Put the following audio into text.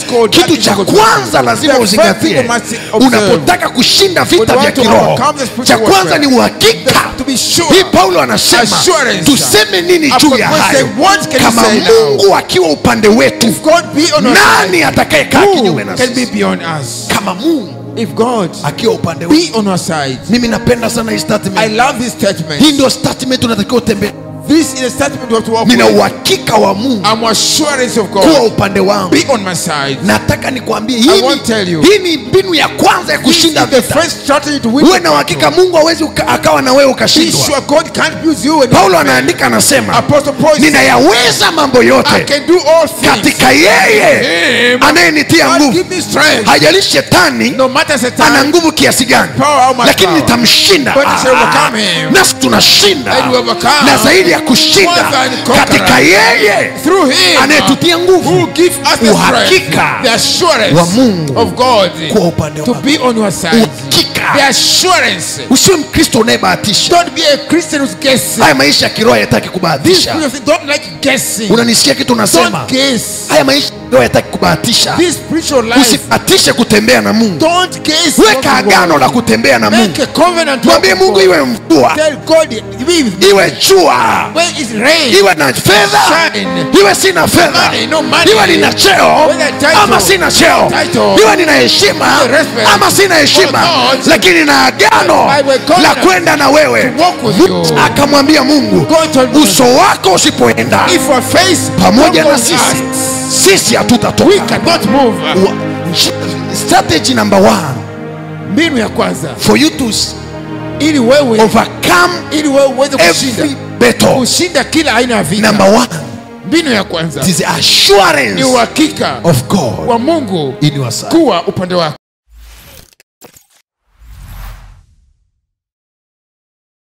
called kitu that cha is kwanza lazima The first thing uzingatie you must observe. unapotaka kushinda vita When you vya want to kiroho overcome the spiritual cha kwanza warfare, ni uhakika to be sure. hii paulo anasema Assurance. tuseme nini juu ya Upon hayo say, what can you kama say now? mungu akiwa upande wetu If God be on our nani side, atakayekaa who kinyume na can be sisi beyond us? kama mungu If God akiwa upande wetu be on our side, mimi napenda sana hii I statement love this statement. hii ndio statement unatakiwa utembee This is a statement we have to walk nina with. uhakika wa mungu I'm assurance of kuwa God. upande wangu Be on my side. nataka nikwambie I hii won't tell ni- you. hii ni mbinu ya kwanza ya This is kushinda the vita first strategy to win. uwe the na uhakika battle. mungu hawezi uka- akawa na wewe Be ukashindwa sure God can't use you. and paulo not anaandika anasema Apostle Paul said, ninayaweza mambo I yote can do all things. katika yeye Him. anayenitia God nguvu give me strength. hajalishi shetani No matter ana Satan, nguvu kiasi gani power how much lakini power. nitamshinda But I shall Ah, overcome him. nasi tunashinda And we overcome. na zaidi ya kushinda More than conqueror. katika yeye through him anayetutia who nguvu give us the Uhakika strength, the assurance wa Mungu of God kuwa upande to wako be on your side. uhakika The assurance. usiwe mkristo unayebahatisha Don't be a Christian who's guessing. haya maisha ya kiroho hayataki These kubahatisha people think- don't like guessing. unanisikia kitu unasema Don't guess. haya maisha ya kiroho hayataki kubahatisha This spiritual life. usibahatishe kutembea na mungu Don't guess. weka agano la kutembea na mungu Make a covenant. mwambie with mungu God. iwe mvua Tell God, be with me. iwe jua When it's rain, iwe na fedha Shine. iwe sina fedha Money, no money. iwe nina cheo Whether title. ama sina cheo Title. iwe nina heshima Whether respect. ama sina heshima Or not. lakini na agano I will covenant. la kwenda na wewe To walk with you. akamwambia mungu God told me, uso wako usipoenda if our face pamoja don't na go sisi us, sisi we hatutatoka cannot move. Wa- strategy number one Mbinu ya kwanza for you to s- ili wewe overcome ili wewe uweze kushinda every battle kushinda kila aina ya vita. number one Mbinu ya kwanza it is ni assurance uhakika of God wa Mungu in your side kuwa upande wako.